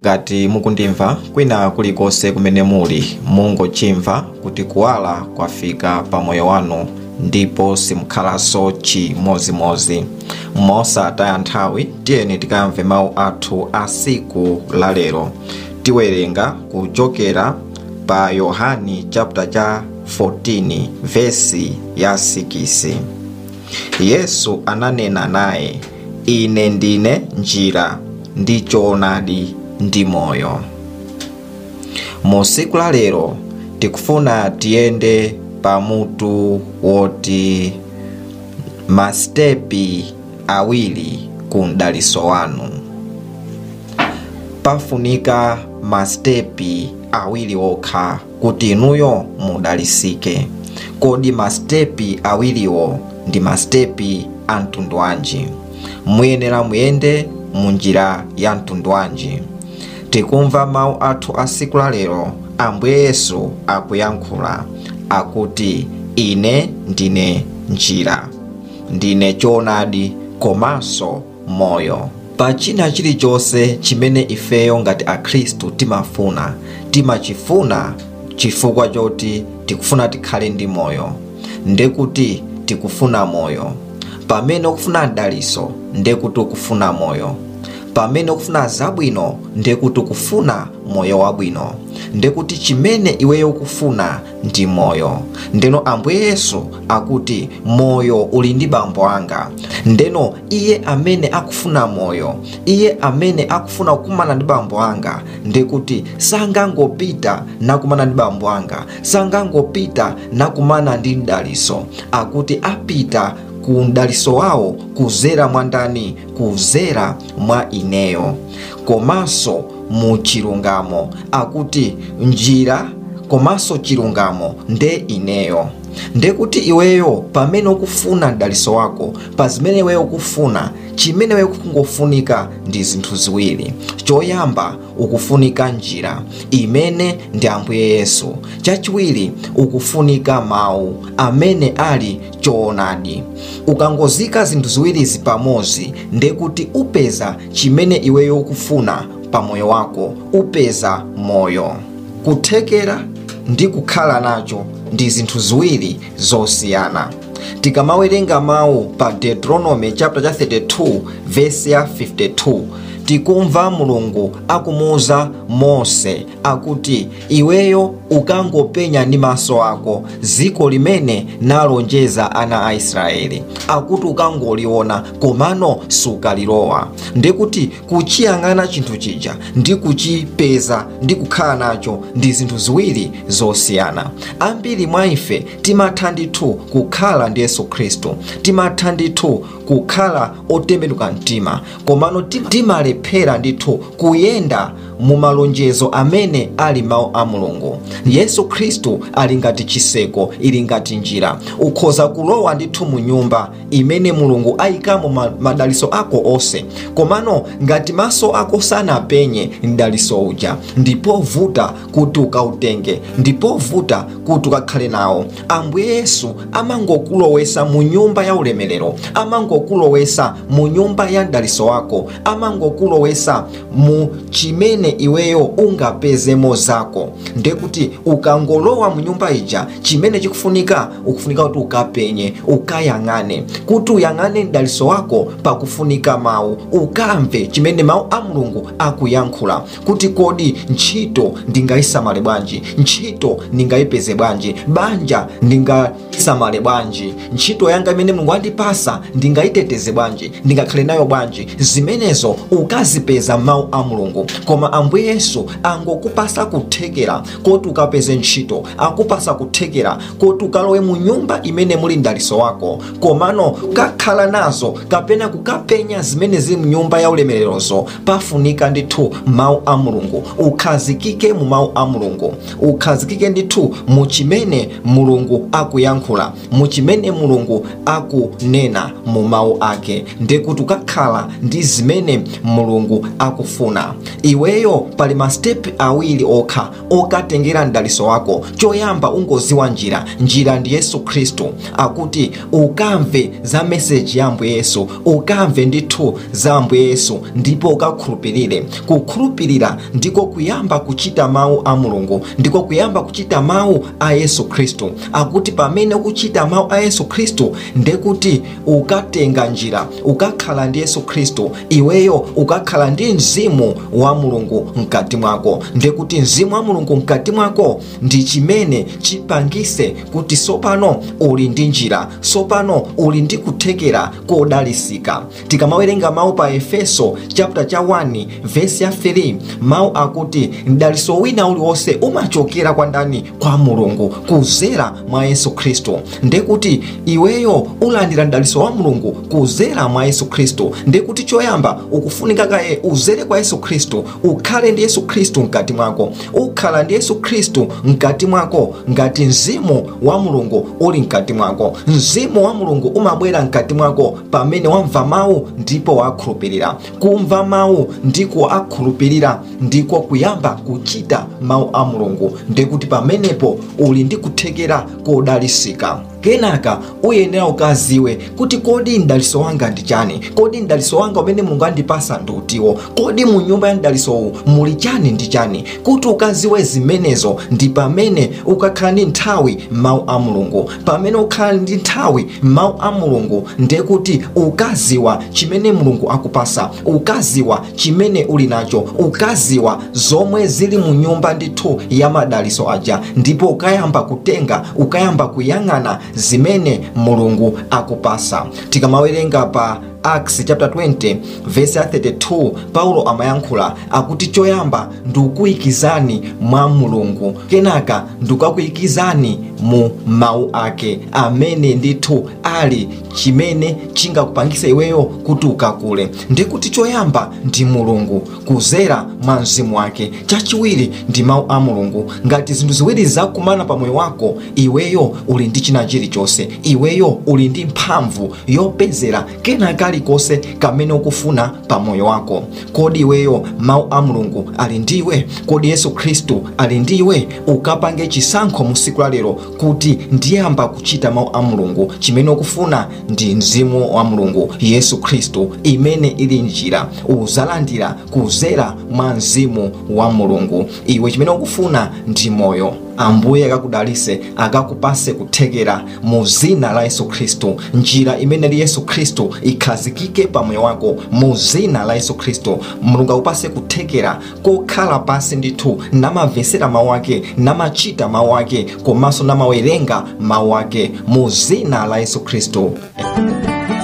ngati mukundimva kwina kulikonse kumene muli mungochimva kuti kuwala kwafika pa moyo wanu ndipo simukhalanso chimozimozi mosataya nthawi tiyeni tikamve mawu athu a siku lalero tiwerenga kuchokera pa yohani chapter cha 14 vesi ya 6 yesu ananena naye ine ndine njira ndi choonadi ndi moyo mu siku la lero tikufuna tiyende pamutu woti masitepi awiri ku mdaliso wanu pafunika masitepi awiri okha kuti inuyo mudalisike kodi masitepi awiriwo ndi masitepi a mtundu wanji muyenera muyende mu njira ya mtundu wanji tikumva mawu athu a siku la lero ambuye yesu akuyankhula akuti ine ndine njira ndine choonadi komanso moyo pa china chilichonse chimene ifeyo ngati akhristu timafuna timachifuna chifukwa choti tikufuna tikhale ndi moyo ndekuti tikufuna moyo pamene ukufuna mdaliso ndekuti ukufuna moyo pamene ukufuna zabwino ndekuti ukufuna moyo wabwino ndekuti chimene iweyo ukufuna ndi moyo ndeno ambuye yesu akuti moyo uli ndi bambo anga ndeno iye amene akufuna moyo iye amene akufuna kukumana ndi bambo anga ndekuti sangangopita nakumana ndi bambo anga sangangopita nakumana ndi mdaliso akuti apita ku mdaliso wawo kuzera mwa ndani kuzera mwa ineyo komanso mu chilungamo akuti njira komanso chilungamo nde ineyo ndekuti iweyo pamene ukufuna mdaliso wako pa zimene iweyo ukufuna chimene iweyo kungofunika ndi zinthu ziwiri choyamba ukufunika njira imene ndi ambuye yesu chachiwiri ukufunika mawu amene ali choonadi ukangozika zinthu ziwirizi pamodzi ndekuti upeza chimene iweyo ukufuna pa moyo wako upeza moyo kuthekera ndi kukhala nacho ndi zinthu ziwiri zosiyana tikamawerenga mawu pa deuteronomy chapter cha 32 vesi ya 52 tikumva mulungu akumuuza mose akuti iweyo ukangopenya ndi maso ako ziko limene nalonjeza ana a israeli akuti ukangoliona komano sukalilowa ndikuti kuchiyang'ana chinthu chija ndi kuchipeza ndi kukhala nacho ndi zinthu ziwiri zosiyana ambiri mwa ife timatha ndithu kukhala ndi yesu khristu timatha ndithu kukhala otembenuka mtima komano timalephera ndithu kuyenda mu malonjezo amene ali mawu a mulungu yesu khristu ali ngati chiseko ili ngati njira ukhoza kulowa ndithu mu nyumba imene mulungu ayikamo madaliso ako onse komano ngati maso ako sanapenye mdaliso uja ndipovuta kuti ukautenge ndipovuta kuti ukakhale nawo ambuye yesu amangokulowesa mu nyumba ya ulemerero amangokulowesa mu nyumba ya mdaliso wako amangokulowesa mu chimene iweyo ungapezemo zako ndekuti ukangolowa mu nyumba ija chimene chikufunika ukufunika kuti ukapenye ukayang'ane kuti uyang'ane mdaliso wako pakufunika mawu ukamve chimene mawu a mulungu akuyankhula kuti kodi ntchito ndingayisamale bwanji ntchito ndingayipeze bwanji banja ndingasamale bwanji ntchito yanga imene mulungu andipasa ndingayiteteze bwanji ndingakhale nayo bwanji zimenezo ukazipeza mawu a mulungu koma ambuye yesu angokupasa kuthekera koti ukapeze ntchito akupasa kuthekera koti ukalowe mu nyumba imene muli mdaliso wako komano kukakhala nazo kapena kukapenya zimene zili mu nyumba ya ulemererozo pafunika ndithu mawu a mulungu ukhazikike mu mawu a mulungu ukhazikike ndithu mu chimene mulungu akuyankhula mu chimene mulungu akunena mu mawu ake ndekuti ukakhala ndi zimene mulungu akufuna iweyo pali masitepi awiri okha okatengera mdaliso wako choyamba ungoziwa njira njira ndi yesu khristu akuti ukamve za meseji ya ambuye yesu ukamve ndithu za ambuye yesu ndipo ukakhulupirire kukhulupirira ndiko kuyamba kuchita mawu a mulungu ndiko kuyamba kuchita mawu a yesu khristu akuti pamene ukuchita mawu a yesu khristu ndekuti ukatenga njira ukakhala ndi yesu khristu iweyo ukakhala ndi mzimu wa mulungu mkati mwako ndekuti mzimu wa mulungu mkati mwako ndi chimene chipangise kuti sopano uli ndi njira sopano uli ndi kuthekera kodalisika tikamawerenga mawu pa efeso chapter cha 1 vesi ya 3 mawu akuti mdaliso wina uliwonse umachokera kwa ndani kwa mulungu kuzera mwa yesu khristu ndekuti iweyo ulandira mdaliso wa mulungu kuzera mwa yesu khristu ndekuti choyamba ukufunika kaye uzere kwa yesu khristu ukhale ndi yesu khristu mkati mwako ukhala ndi yesu khristu mkati mwako ngati mzimu wa mulungu uli mkati mwako mzimu wa mulungu umabwera mkati mwako pamene wamva mawu ndipo wakhulupirira kumva mawu ndiko akhulupirira ndiko kuyamba kuchita mawu a mulungu ndikuti pamenepo uli ndi kuthekera kodalisika kenaka uyenera ukaziwe kuti kodi mdaliso wanga ndi chani kodi mdaliso wanga umene mulungu andipasa ndiutiwo kodi mu nyumba ya mdalisowu muli chani ndi chani kuti ukaziwe zimenezo ndi pamene ukakhala ndi nthawi mawu a mulungu pamene ukhala ndi nthawi mawu a mulungu ndekuti ukaziwa chimene mulungu akupasa ukaziwa chimene uli nacho ukaziwa zomwe zili mu nyumba ndithu ya madaliso aja ndipo ukayamba kutenga ukayamba kuyang'ana zimene mulungu akupasa tikamawerenga pa acts chapter 20 verse ya 32 paulo amayankhula akuti choyamba ndikuyikizani mwa mulungu kenaka ndikakuyikizani mu mawu ake amene ndithu ali chimene chingakupangisa iweyo kuti ukakule ndikuti choyamba ndi mulungu kuzera mwa mzimu wake chachiwiri ndi mawu a mulungu ngati zinthu ziwiri zakumana pa moyo wako iweyo uli ndi china chilichonse iweyo uli ndi mphamvu yopezera kena kalikonse kamene ukufuna pa moyo wako kodi iweyo mawu a mulungu ali ndiwe kodi yesu khristu ali ndiwe ukapange chisankho mu siku la lero kuti ndiyamba kuchita mawu a mulungu chimene ukufuna ndi mzimu wa mulungu yesu khristu imene ili njira uzalandira kuzera mwa mzimu wa mulungu iwe chimene ukufuna ndi moyo ambuye akakudalise akakupase kuthekera mu zina la yesu khristu njira imene li yesu khristu ikhazikike pa moyo wako mu zina la yesu khristu mulungu akupase kuthekera kokhala pasi ndithu namamvesera mawu ake namachita mawu ake komanso namawerenga mawu ake mu zina la yesu khristu